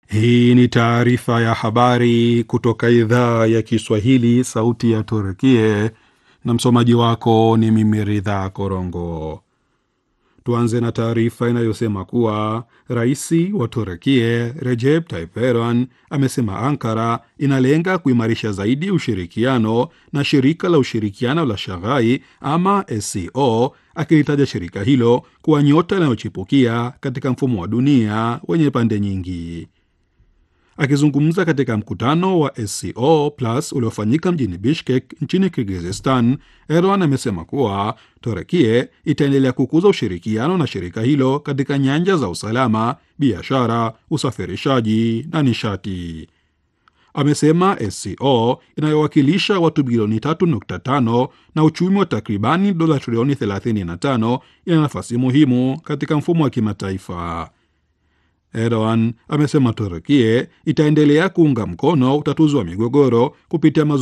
Hii ni taarifa ya habari kutoka idhaa ya Kiswahili, sauti ya Turkie, na msomaji wako ni mimi Ridha Korongo. Tuanze na taarifa inayosema kuwa rais wa Turkie Recep Tayyip Erdogan amesema Ankara inalenga kuimarisha zaidi ushirikiano na shirika la ushirikiano la Shaghai ama SCO, akilitaja shirika hilo kuwa nyota inayochipukia katika mfumo wa dunia wenye pande nyingi. Akizungumza katika mkutano wa SCO Plus uliofanyika mjini Bishkek nchini Kirgizistan, Erdogan amesema kuwa Torekie itaendelea kukuza ushirikiano na shirika hilo katika nyanja za usalama, biashara, usafirishaji na nishati. Amesema SCO inayowakilisha watu bilioni 3.5 na uchumi wa takribani dola trilioni 35 ina nafasi muhimu katika mfumo wa kimataifa. Erdogan amesema Turkie itaendelea kuunga mkono utatuzi wa migogoro kupitia